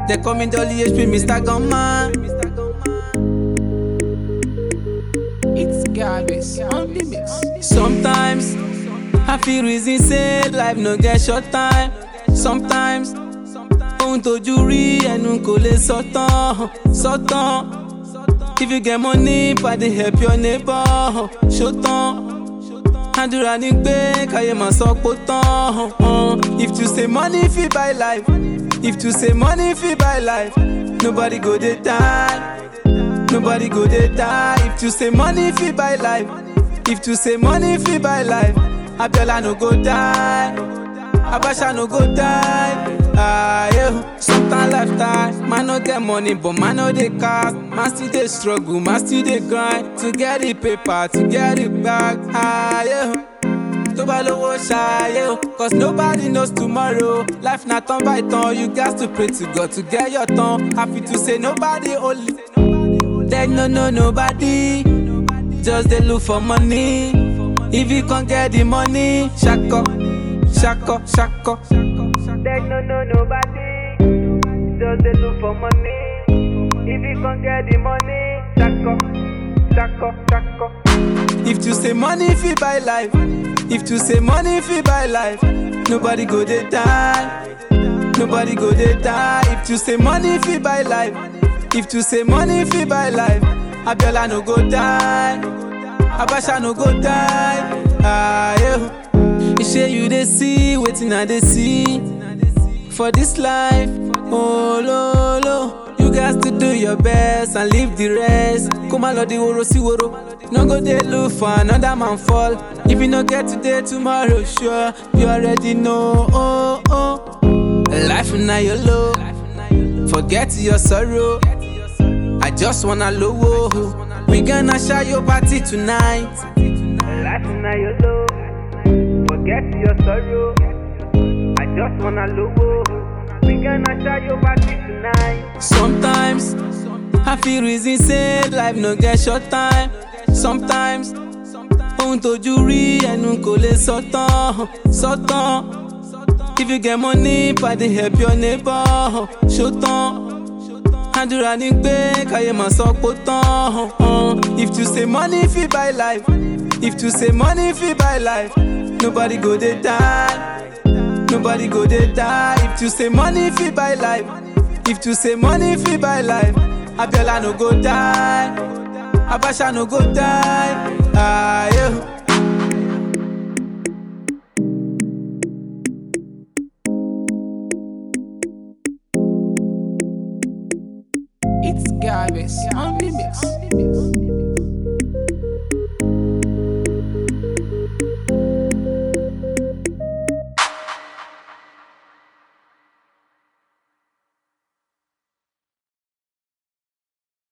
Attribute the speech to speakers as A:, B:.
A: They call me Dolly HP, Mr. Gunman.
B: It's garbage on the mix.
A: Sometimes I feel reason say life no get short time. Sometimes ohun tójú rí ẹnu kò lè sọ tán, sọ tán. If you get money, pàdé help your neighbor, ṣó tán. Àdúrà ní pé káyé máa sọ pó tán. If you say money fit buy life, if you say money fit buy life, nobody go dey die. Nobody go dey die if you say money fit buy life. If you say money fit buy life, Abiola no go die. Abacha no go die. Ah, yeah. Sometimes lifetime, man no get money, but man no dey cast. Man still dey struggle, man still dey grind to get the paper, to get it back. Ah, yeah. tó bá lówó ṣayé o cause nobody knows tomorrow life na turn by turn you gats to pray to God to get your turn happy to say nobody only dem no know nobody just dey look for money if you con get the money ṣakọ ṣakọ ṣakọ. dem no know nobody just dey look for money if you con get the money ṣakọ ṣakọ ṣakọ. If to say money fit buy life, if to say money fit buy life, nobody go dey die. Nobody go dey die. If to say money fit buy life, if to say money fit buy life, Abiola no go die. Abacha no go die. Ah, yeah. Shey you dey see wetin I dey see for this life. Oh, lo, lo. You gats to do your best and leave the rest. Kó má lọ di woro sí woro. No go dey look for another man fall. If you no get today, tomorrow sure. You already know. Oh, oh. Life na your low. Forget your sorrow. I just wanna low. We gonna share your party tonight. Life na your low. Forget your sorrow. I just wanna low. We gonna share your party tonight. Sometimes I feel reason say life no get short time. Sometimes ohun tójú rí ẹnu kò lè sọ tán, sọ tán. If you get money, pàdé help your neighbor, ṣó tán. Àdúrà ní pé káyé máa sọ pó tán. If you say money fit buy life, if you say money fit buy life, nobody go dey die. Nobody go dey die. If you say money fit buy life, if you say money fit buy life, Abiola no go die. Abacha no go die. Ah, yeah.
B: It's garbage on the mix.